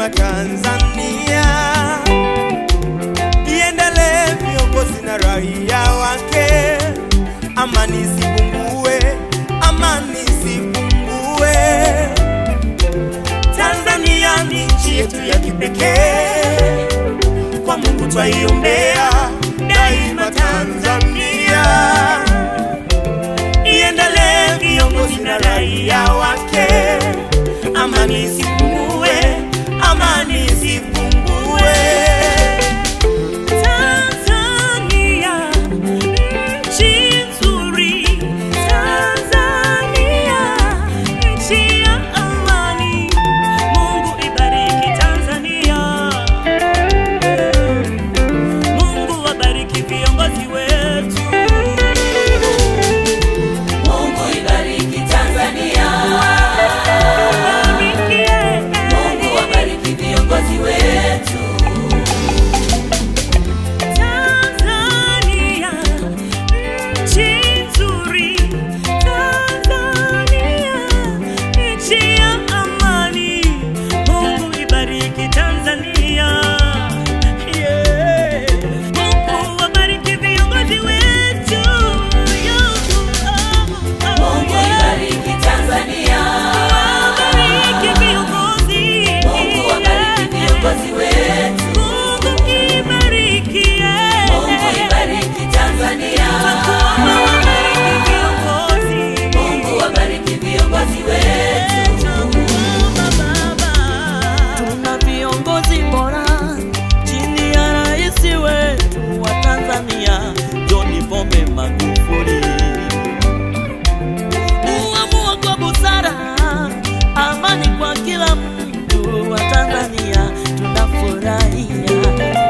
daima Tanzania iendelee, viongozi na raia wake, amani isipungue, amani isipungue. Tanzania ni nchi yetu ya kipekee, kwa Mungu twaiombea daima Tanzania iendelee, viongozi na raia wake, amani isipungue, amani isipungue. Tanzania, nchi nzuri. Tanzania, nchi ya amani. Mungu ibariki Tanzania. Mungu wabariki viongozi wetu. Mungu ibariki Tanzania. Barikie. Mungu wabariki viongozi wetu. Tanzania, nchi nzuri. Tanzania, nchi ya amani. Mungu ibariki Tanzania. Yeah. Mungu wabariki viongozi wetu. Yo, oh, oh, Mungu yeah. ibariki Tanzania. Wabariki viongozi. Mungu wabariki viongozi wetu. Mungu ibariki, yeah. Mungu ibariki Tanzania. Wabariki viongozi. Mungu wabariki viongozi wetu. Tuna viongozi bora chini ya rais wetu wa Tanzania John Pombe Magufuli. Uamua kwa busara, amani kwa kila mtu wa Tanzania, tunafurahia.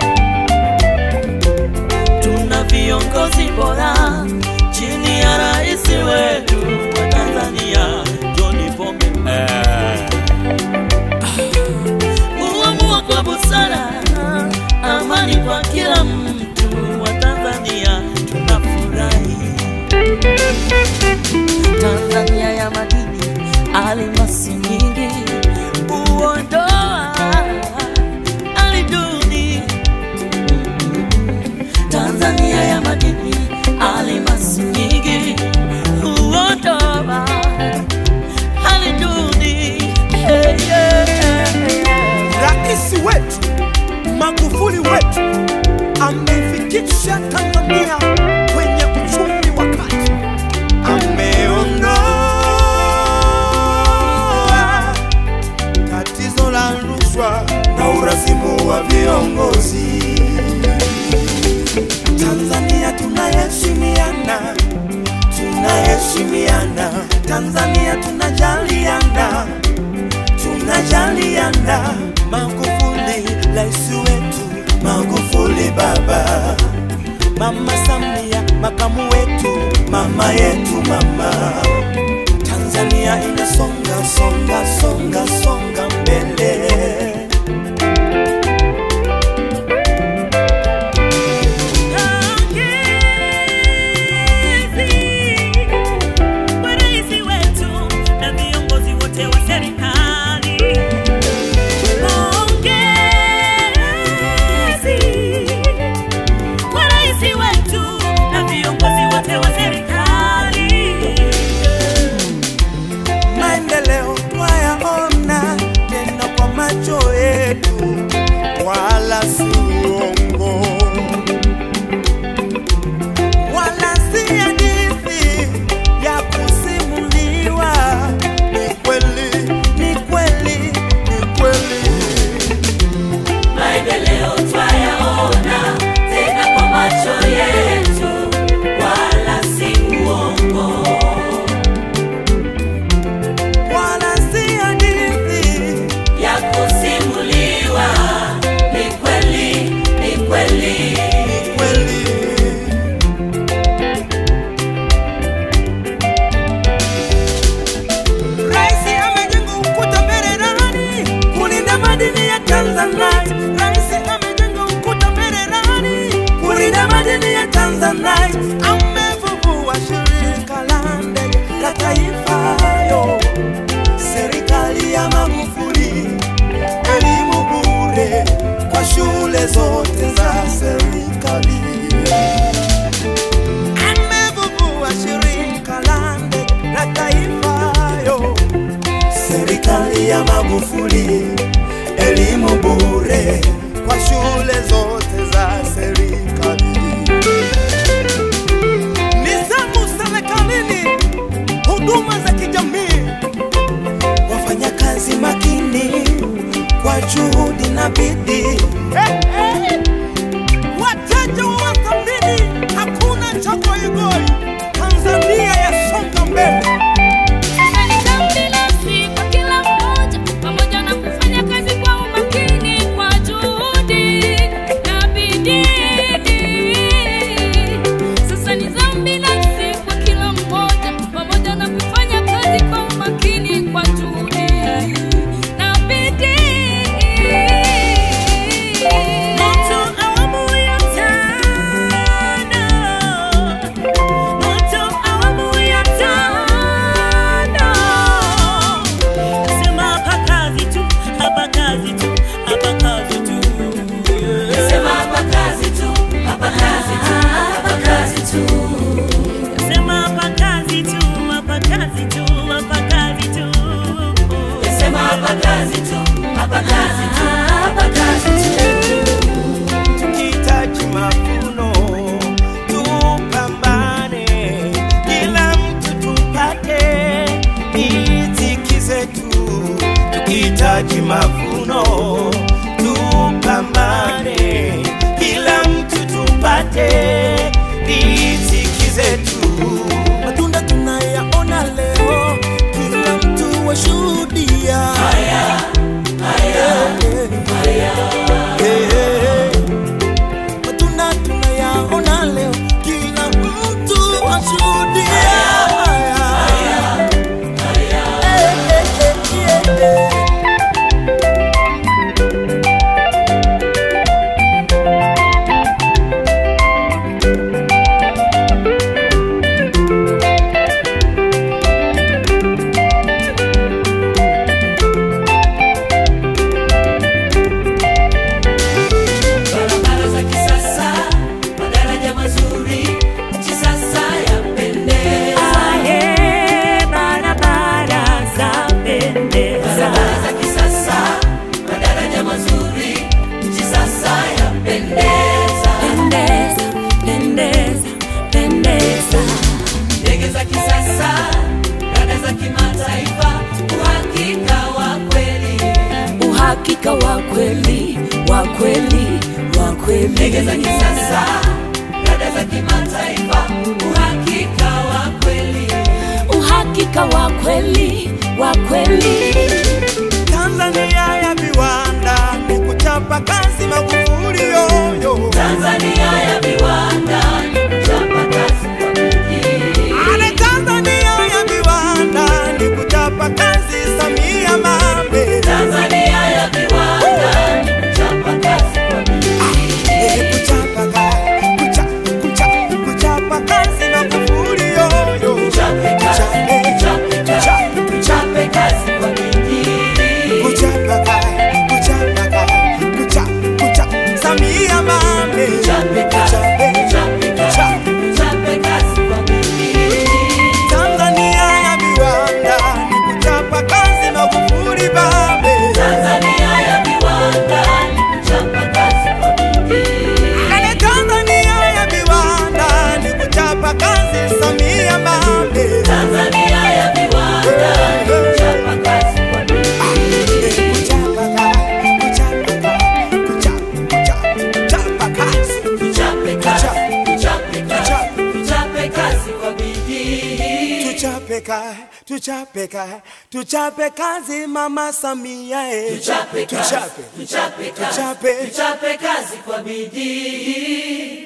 Tuna viongozi bora chini ya rais wetu wa Tanzania John Pombe Uamua kwa busara, amani kwa kila mtu wa Tanzania, tunafurahi. Tanzania ya madini, almasi nyingi, uondoa aliduni. Tanzania ya madini, almasi nyingi, uondoa aliduni. Hey, yeah, yeah. Rais wetu Magufuli wetu ameifikisha Tanzania kwenye uchumi wa kati, ameondoa tatizo la rushwa na urasimu wa viongozi. Tanzania tunaheshimiana, tunaheshimiana. Tanzania tunajaliana tunajaliana. Magufuli rais wetu, Magufuli baba, mama Samia makamu wetu, mama yetu mama. Tanzania inasonga songa songa songa mbele. Pongezi kwa rais wetu na viongozi wote wa serikali. Pongezi kwa rais wetu na viongozi wote wa serikali. Maendeleo twayaona Samia Magufuli, elimu bure kwa shule zote za serikali. Nizamu serikalini, huduma za kijamii, wafanyakazi makini kwa juhudi na bidii. Wateja wathamini, hakuna cha goigoi. Tanzania yasonga mbele. Sasa ni zamu binafsi kwa kila mmoja, pamoja na kufanya kazi kwa umakini, kwa juhudi na bidii. Sasa ni zamu binafsi kwa kila mmoja, pamoja na kufanya kazi kwa umakini, kwa juhudi na bidii. Moto awamu ya tano. Moto awamu ya tano. Sema hapa kazi tu, hapa kazi tu, hapa kazi tu. Sema hapa kazi tu, hapa kazi tu, hapa kazi tu. Sema hapa kazi tu, hapa kazi tu, hapa kazi tu. Sema hapa kazi tu, hapa kazi tu, hapa kazi tu. tukihitaji mavuno tupambane, kila mtu tupate riziki zetu. Tukihitaji mavuno tupambane, kila mtu tupate riziki zetu. Matunda tunayaona leo, kila mtu washuhudia haya, haya, matunda tunayaona leo, kila mtu ashuhudia. Eh, eh, eh, eh, eh. Barabara za kisasa, madaraja mazuri, nchi sasa yapendeza. Aye, barabara za pendeza. Barabara za kisasa, madaraja mazuri, nchi sasa yapendeza. Pendeza, pendeza, pendeza. Ndege za kisasa, rada za kimataifa, uhakika wa kweli. uhakika wa kweli wa kweli wa Ndege za kweli kisasa, rada za kimataifa, uhakika wa kweli. uhakika wa kweli wa kweli Tanzania ya viwanda ni kuchapa kazi Magufuli yoyo. Tanzania ya viwanda, chapa kazi kwa bidii. Ale Tanzania ya viwanda ni kuchapa kazi Samia Mame. Tanzania ya viwanda, chapa kazi kwa bidii. Eh, kuchapa kazi, kucha, kucha, kuchapa kazi Magufuli yoyo. Chape kazi, Kuchape, chape kazi, kucha, chape kazi kwa bidii. kuchapa kazi, kuchapa kazi, kucha, kucha, Samia Mame. Chape kazi, chape kazi, chape kazi kwa bidii. Tanzania ya viwanda ni kuchapa kazi Magufuli Baba. Tanzania ya viwanda, chapa kazi kwa bidii. Ale Tanzania ya viwanda ni kuchapa kazi Samia Mame. Tanzania ya viwanda, chapa kazi kwa bidii. Kuchapa kazi, kuchapa kazi, kuchapa, kuchapa kazi. Tuchape kazi, tuchape kazi, tuchape kazi kwa bidii. Tuchape kazi, tuchape kazi, tuchape kazi Mama Samia eh. Tuchape kazi, Tuchape, tuchape kazi, tuchape. tuchape kazi kwa bidii.